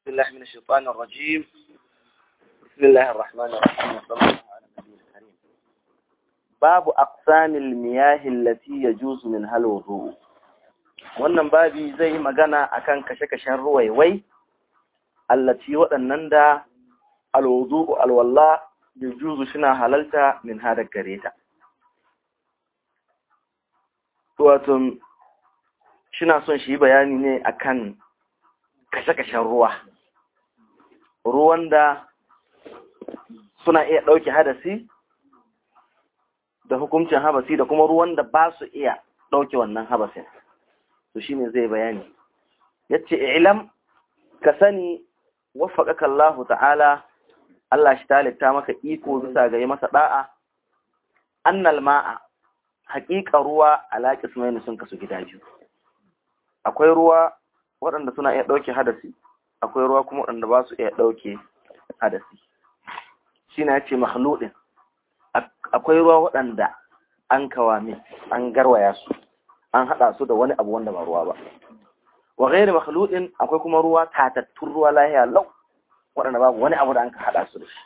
بالله من الشيطان الرجيم بسم الله الرحمن الرحيم وصلى الله على النبي الكريم باب أقسام المياه التي يجوز منها الوضوء wannan babi zai yi magana akan kashe-kashen ruwaiwai allaci waɗannan da alwudu alwalla yajuzu suna halalta min hada gare ta wato shina son shi bayani ne akan kashe-kashen ruwa ruwan da suna iya ɗauke hadasi da hukuncin habasi da kuma ruwan da ba su iya ɗauke wannan habasin to shine zai bayani yace ilam ka sani waffaqaka Allah ta'ala Allah shi talitta maka iko bisa ga yi masa da'a annal ma'a haƙiƙa ruwa ala qismaini sun kasu gida biyu akwai ruwa waɗanda suna iya ɗauke hadasi akwai ruwa kuma waɗanda ba su iya ɗauke hadasi shine yace makhludin akwai ruwa waɗanda an kawame an garwaya su an haɗa su da wani abu wanda ba ruwa ba wa ghairi makhludin akwai kuma ruwa tatattun ruwa lahiya lau waɗanda babu wani abu da an ka haɗa su da shi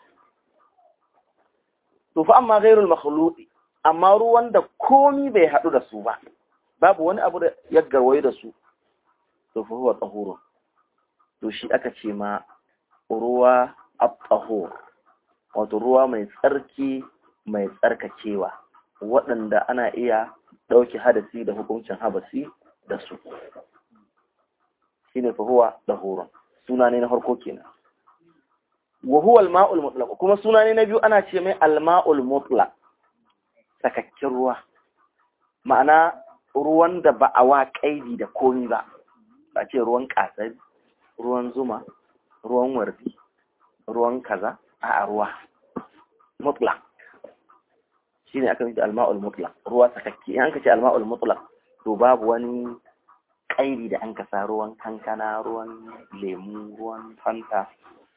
to fa amma ghairul makhludi amma ruwan da komi bai haɗu da su ba babu wani abu da ya garwaye da su to fa huwa tahurun to shi aka ce ma ruwa at-tahur wato ruwa mai tsarki mai tsarkakewa waɗanda ana iya ɗauki hadasi da hukuncin habasi da su shine fa huwa dahurun suna ne na farko kenan wa huwa al-ma'ul mutlaq kuma suna ne na biyu ana ce mai al-ma'ul mutlaq sakakken ruwa ma'ana ruwan da ba a wa kaidi da komi ba ba ce ruwan kasari ruwan zuma ruwan wardi ruwan kaza a ruwa mutlaq shine aka nufi alma'ul mutlaq ruwa sakakke in ka ce alma'ul mutlaq to babu wani kairi da an kasa ruwan kankana ruwan lemu ruwan fanta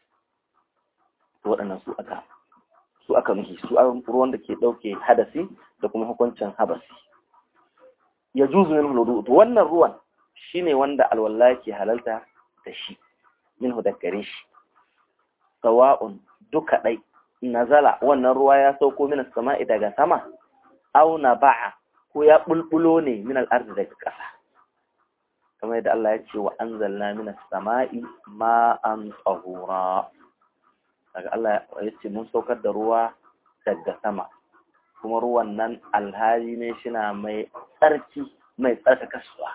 to waɗannan su aka su aka nufi su ruwan da ke ɗauke hadasi da kuma hukuncin habasi ya juzu min hudu to wannan ruwan shine wanda alwala ke halalta da shi min gare shi sawa'un duka ɗai nazala wannan ruwa ya sauko min sama'i daga sama aw ba'a ko ya bulbulo ne min al-ardi daga ƙasa kamar yadda Allah ya ce wa anzalna min as-sama'i ma'an tahura daga Allah ya ce mun saukar da ruwa daga sama kuma ruwan nan alhali ne shina mai tsarki mai tsarkakaswa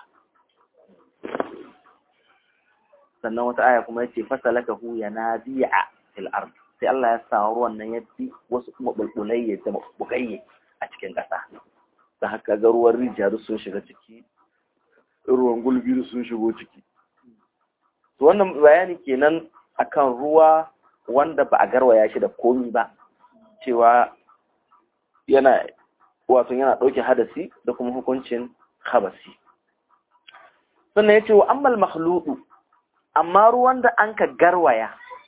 sannan wata aya kuma yace fasalakahu yanabi'a fil ardh sai Allah ya sa ruwan nan ya fi wasu kuma bulbulai ya zama bukayye a cikin ƙasa da haka ga ruwan rijiya sun shiga ciki ruwan gulbi sun shigo ciki to wannan bayani kenan akan ruwa wanda ba a garwaya shi da komi ba cewa yana wato yana ɗauke hadasi da kuma hukuncin habasi sannan ya ce wa ammal makhludu amma ruwan da an ka garwaya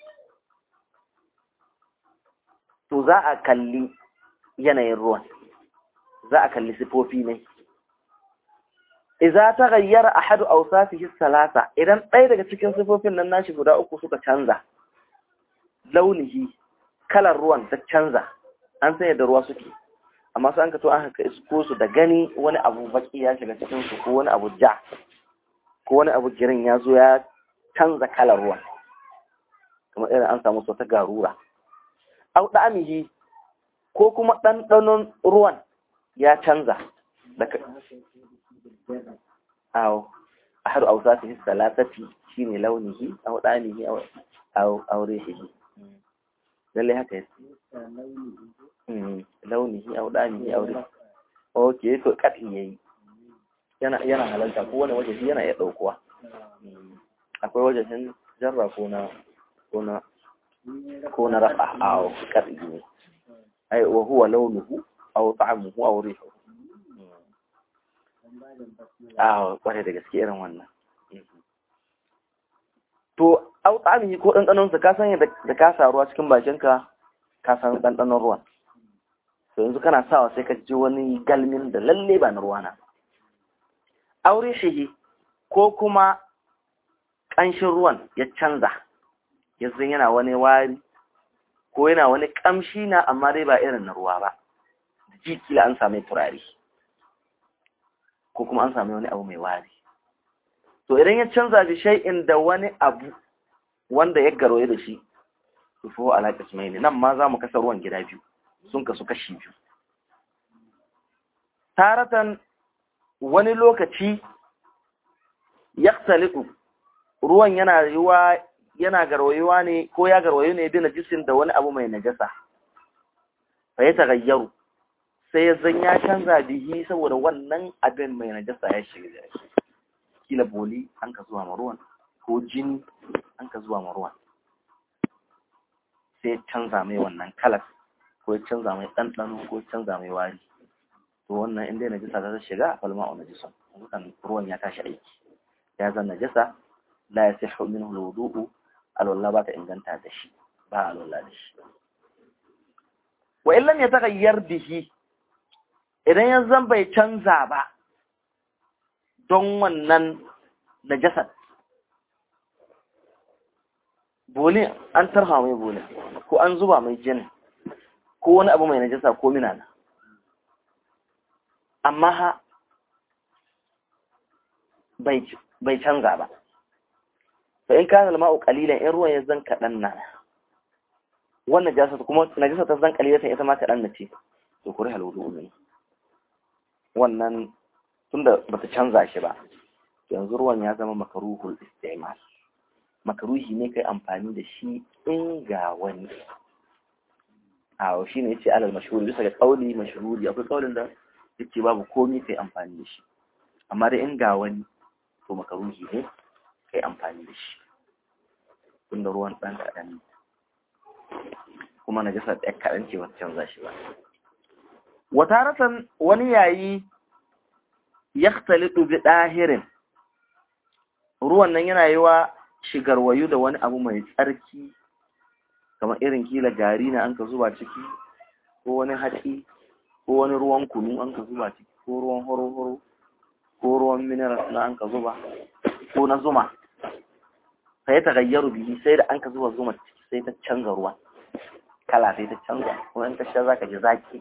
to za a kalli yanayin ruwan za a kalli sifofi ne iza ta gayyara ahadu awsafihi salasa idan ɗaya daga cikin sifofin nan nashi guda uku suka canza launihi kalar ruwan ta canza an san yadda ruwa suke amma su an ka to an haka isko su da gani wani abu baki ya shiga cikin su ko wani abu ja ko wani abu girin ya zo ya canza kalar ruwan kamar irin an samu ta garura au ɗamihi ko kuma ɗanɗanon ruwan ya canza daga awo a har ausa su hissa latati shi ne launihi au ɗamihi au reshihi lallai haka yasi launihi au ɗamihi au reshihi ok to kaɗin ya yi yana halalta ko wani waje yana iya ɗaukuwa akwai wajen jarra ko na ko na ko na rafa aw kaddi ne ai wa huwa launuhu aw ta'amuhu aw rihuhu aw kware da gaske irin wannan to aw ta'amihi ko dandanon sa ka san da ka sa ruwa cikin bakin ka ka san dandanon ruwan to yanzu kana sawa sai ka ji wani galmin da lalle ba na ruwa na aw rihihi ko kuma ƙanshin ruwan ya canza yanzu yana wani wari ko yana wani kamshi na amma dai ba irin na ruwa ba ji kila an same turare ko kuma an same wani abu mai wari to idan ya canza bi shay'in da wani abu wanda ya garoye da shi to fa ala qismaini nan ma za mu kasa ruwan gida biyu sun kasu kashi biyu taratan wani lokaci yaktalitu ruwan yana yiwa yana garwayuwa ne ko ya garwayo ne bi najisin da wani abu mai najasa fa ya tagayyaru sai ya zan ya canza bihi saboda wannan abin mai najasa ya shiga da shi kila boli an ka zuwa ma ruwan ko jini an ka zuwa ma ruwan sai ya canza mai wannan kalas ko ya canza mai ɗanɗano ko ya canza mai wari to wannan inda najasa ta shiga a falma a najisun kan ruwan ya tashi aiki ya zan najasa la ya sai minhu alwudu'u alwala ba ta inganta da shi ba alwala da shi wa illam ya tagayyar bihi idan ya zan bai canza ba don wannan najasar bole an tarha mai bole ko an zuba mai jini ko wani abu mai najasa ko minana amma ha bai canza ba fa in kana al-ma'u qalilan in ruwan ya zan kadan na wannan jasa kuma najasa ta zan qalilatan ita ma kadan nace to kuri halwudu min wannan tunda bata canza shi ba yanzu ruwan ya zama makaruhul istimal makaruhi ne kai amfani da shi in ga wani a shi ne yace alal mashhur bisa ga kauli mashhuri akwai kaulin da yace babu komai kai amfani da shi amma da in ga wani to makaruhi ne kai amfani da shi tunda ruwan ɗan kaɗan ne kuma na jasa ɗaya kaɗan ce wata canza shi ba wata ratan wani yayi ya talitu bi ɗahirin ruwan nan yana yi wa shigarwayu da wani abu mai tsarki kamar irin kila gari na an ka zuba ciki ko wani hatsi ko wani ruwan kunu an ka zuba ciki ko ruwan horo-horo ko ruwan mineral na an ka zuba ko na zuma sai ta gayyaru bihi sai da an ka zuba zuma ciki sai ta canza ruwa kala sai ta canza kuma in ka sha zaka ji zaki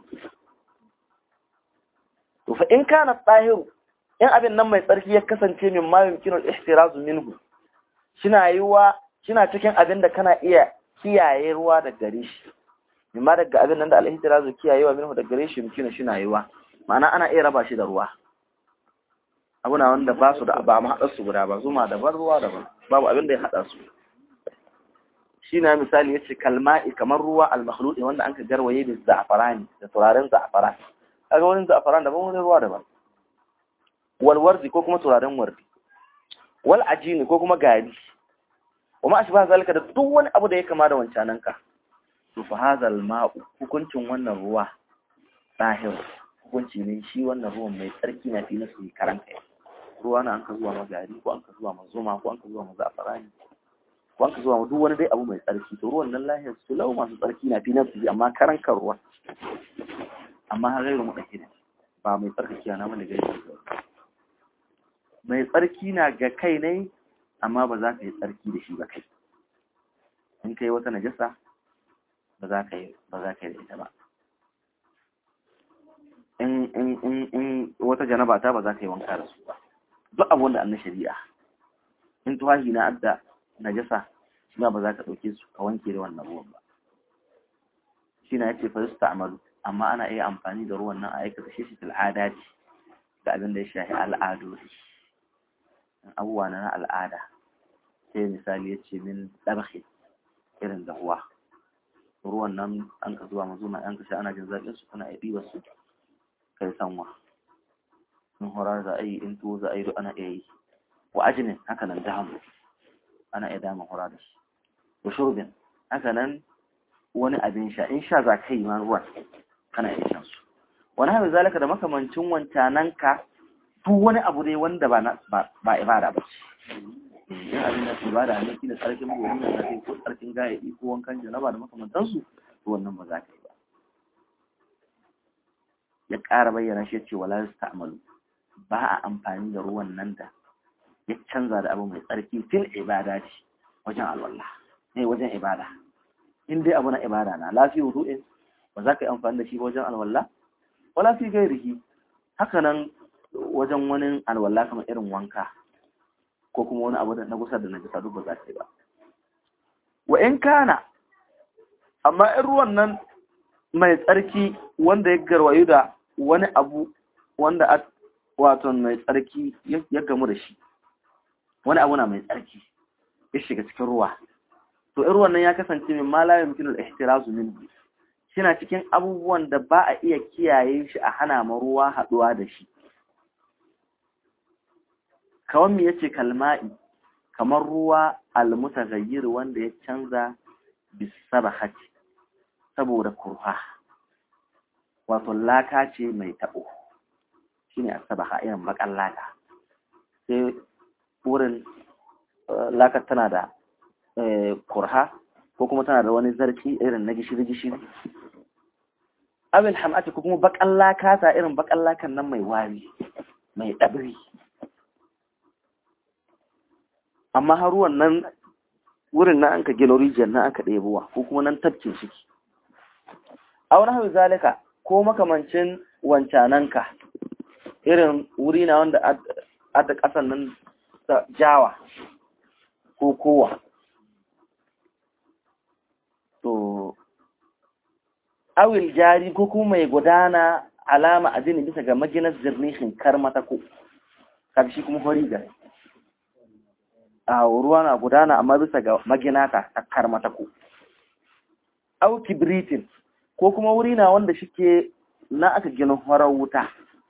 to fa in kana tsahiru in abin nan mai tsarki ya kasance min ma yumkinu al-ihtirazu minhu shina yiwa shina cikin abin da kana iya kiyaye ruwa da gare shi mimma daga abin nan da al-ihtirazu kiyayewa minhu da gare shi yumkinu shina yiwa ma'ana ana iya raba shi da ruwa abuna wanda ba su da ba mu haɗa su guda ba zuma daban ruwa daban babu abin da ya haɗa su shi na misali ya ce kalma'i kamar ruwa al-makhluɗi wanda an ka garwaye da za'afarani da turaren za'afaran kaga wani za'afaran daban wani ruwa daban wal wardi ko kuma turaren wardi wal ajini ko kuma gari wa ma ashba zalika da duk wani abu da ya kama da wancanan ka to fa hadal ma'u hukuncin wannan ruwa zahir hukunci ne shi wannan ruwan mai tsarki na fi nasu karan kai ruwa na an ka zuwa ma gari ko an ka zuwa ma zuma ko an ka zuwa ma za'afarani ko an ka zuwa ma duk wani dai abu mai tsarki to ruwan nan lahiyar su lau masu tsarki na fi nasu amma karan kan ruwa amma har gairu mu dake ba mai tsarkaki na mana gairu mai tsarki na ga kai ne amma ba za ka yi tsarki da shi ba kai in kai wata najasa ba za ka yi ba za ka yi da ita ba in in in in wata janaba ta ba za ka yi wanka da su ba duk abu wanda annan shari'a in tuwahi na adda najasa shi ba za ka ɗauke su ka wanke da wannan ruwan ba shi na yace fa amalu amma ana iya amfani da ruwan nan a aikata shi shi al'ada ce da abin da ya shafi al'adodi abubuwa na al'ada sai misali ya ce min ɗarhe irin dahuwa ruwan nan an ka zuwa mazuma an ka sha ana jin zaƙin su kuna ɗiba su kai sanwa in horar za a yi in tuwo za a yi ana iya yi wa ajinin haka nan damu ana iya dama hura da shi wa shurbin haka nan wani abin sha in sha za ka yi ma ruwan kana iya shan su wani haka zalika da makamancin wancananka duk wani abu dai wanda ba ba ibada ba ce in abin da ibada ne kila tsarkin gobe da kai ko tsarkin gayaɗi ko wankan janaba da makamantansu to wannan ba za ka yi ba ya ƙara bayyana shi ce wala yasta'malu ba a amfani da ruwan nan da ya canza da abu mai tsarki fil ibada ce wajen alwala ne wajen ibada in dai abu na ibada na lafi wudu'in ba za ka yi amfani da shi wajen alwala wala fi gairihi haka nan wajen wani alwala kamar irin wanka ko kuma wani abu da na gusa da na jisa duk ba za ka yi ba wa in kana amma in ruwan nan mai tsarki wanda ya garwayu da wani abu wanda a wato mai tsarki ya gamu da shi wani abu na mai tsarki ya shiga cikin ruwa to in ruwan nan ya kasance min ma la yumkinu al-ihtirazu minhu shina cikin abubuwan da ba a iya kiyaye shi a hana ma ruwa haduwa da shi kawan me yace kalma'i kamar ruwa al-mutaghayyir wanda ya canza bisabahati saboda kurha wato laka ce mai tabo shine asabaha irin bakan laka sai wurin lakar tana da kurha ko kuma tana da wani zarki irin na gishiri-gishiri abin hamati ko kuma bakan laka ta irin bakan lakan nan mai wari mai ɗabiri amma har ruwan nan wurin na an ka gina rijiyar na aka ɗebowa ko kuma nan tafkin shi a wani hau zalika ko makamancin wancananka irin wuri na wanda adda ƙasan nan jawa ko kowa to awil jari ko kuma mai gudana alama azini bisa ga maginar zirnishin karmatako karshe kuma hori gari a ruwa na gudana amma bisa ga magina ta karmatako au kibritin ko kuma wuri na wanda shike na aka gina horar wuta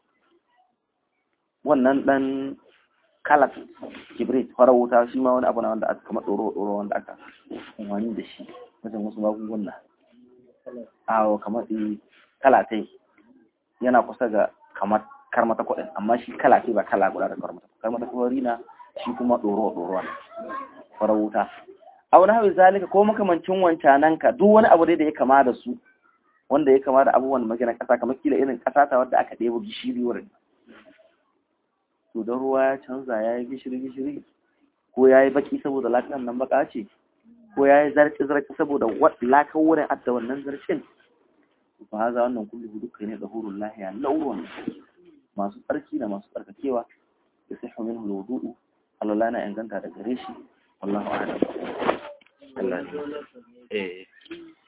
wannan dan kalat kibrit horar wuta shi ma wani abu na wanda aka kama tsoro-tsoro wanda aka umarni da shi wajen wasu magunguna awo kamar kalatai yana kusa ga kamar karmata kuɗin amma shi kalatai ba kala guda da karmata karmata kuɗin na shi kuma ɗoro-ɗoro ne farar wuta a wani hawi zalika ko makamancin wancanan ka duk wani abu dai da ya kama da su wanda ya kama da abubuwan magana ƙasa kamar kila irin ƙasa ta wadda aka ɗebo gishiri wurin to don ruwa ya canza ya yi gishiri-gishiri ko ya yi baki saboda lafiyar nan baka ce ko ya yi zarki-zarki saboda lakan wurin adda wannan zarkin ba haza wannan kullu duka ne da hurun lahiya lauron masu tsarki da masu tsarkakewa da sai min hulwudu Allah na inganta da gare shi wallahu a'lam Allah eh